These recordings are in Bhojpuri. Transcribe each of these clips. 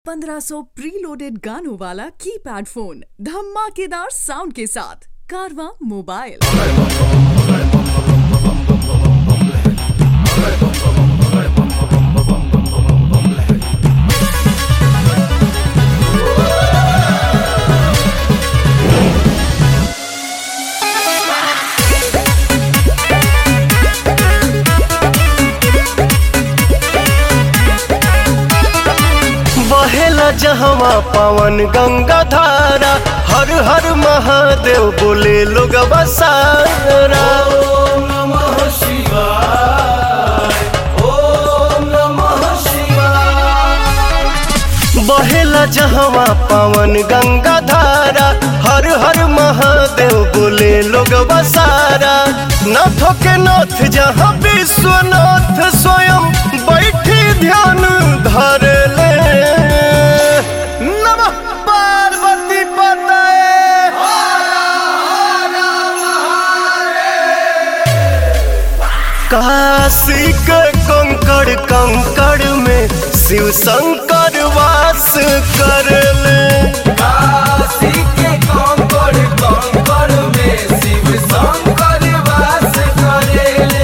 1500 प्रीलोडेड गानों वाला कीपैड फोन धमाकेदार साउंड के साथ कारवा मोबाइल बहेला जहवा पवन गंगा धारा हर हर महादेव बोले लोग बसारा बहेला जहवा पवन गंगा धारा हर हर महादेव बोले लोग बसारा नाथों के नाथ जहाँ विश्वनाथ स्वयं बैठी ध्यान धर ले नमः पार्वती पतये काशी के कंकड़ कंकड़ में शिव शंकर वास कर ले काशी के कंकड़ कंकड़ में शिव शंकर वास करेले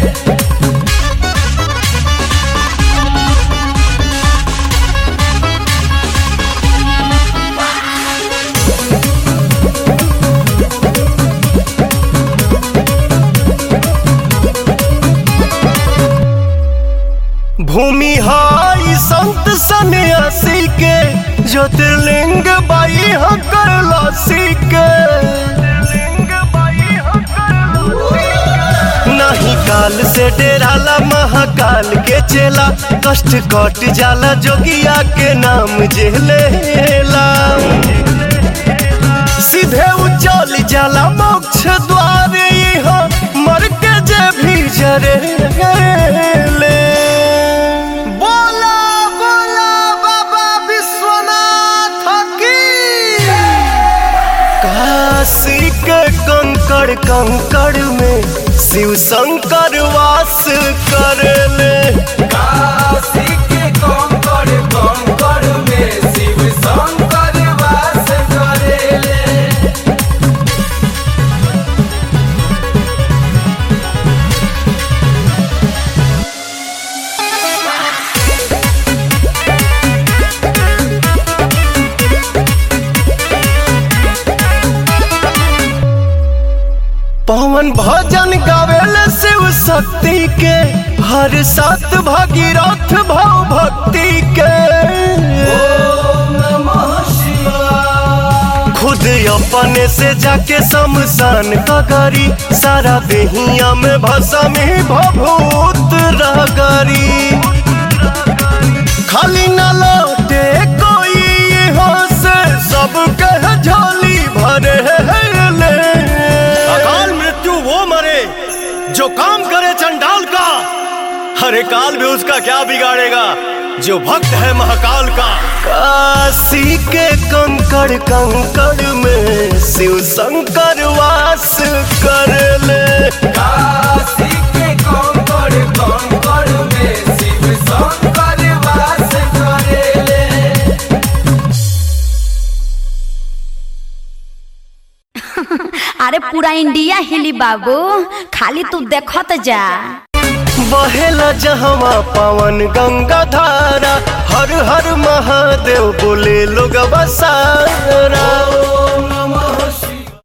भूमि हाई संत सन्यासी के ज्योतिर्लिंग बाई हकर लासी के नहीं काल से डेराला महाकाल के चेला कष्ट कट जाला जोगिया के नाम जेलेला सीधे उचल जाला मोक्ष द्वार यहाँ मर के जे भी जरे ले बोला बोला बाबा विश्वनाथ की काशी के कंकड़ कंकड़ में शिव शंकर वास कर ले काशी के कंकड़ कंकड़ में शिव शंकर वास करेले पवन भजन गावेले शिव शक्ति के हर सात भागीरथ भाव भक्ति के ओम नमः शिवाय खुद अपने से जाके शमशान का करी सारा देहिया में भसा में भभूत रगरी खाली न लौटे कोई यहाँ से सब कह झोली भरे ले अकाल मृत्यु वो मरे जो काम करे चंडाल का हरे काल भी उसका क्या बिगाड़ेगा जो भक्त है महाकाल का काशी के कंकड़ कंकड़ में शिव शंकर वास कर ले काशी के कंकड़ कंकड़ में शिव शंकर वास करेले अरे पूरा इंडिया हिली बाबू खाली तू देखत जा बहेला जहवा पवन गंगा धारा हर हर महादेव बोले लोग बसारा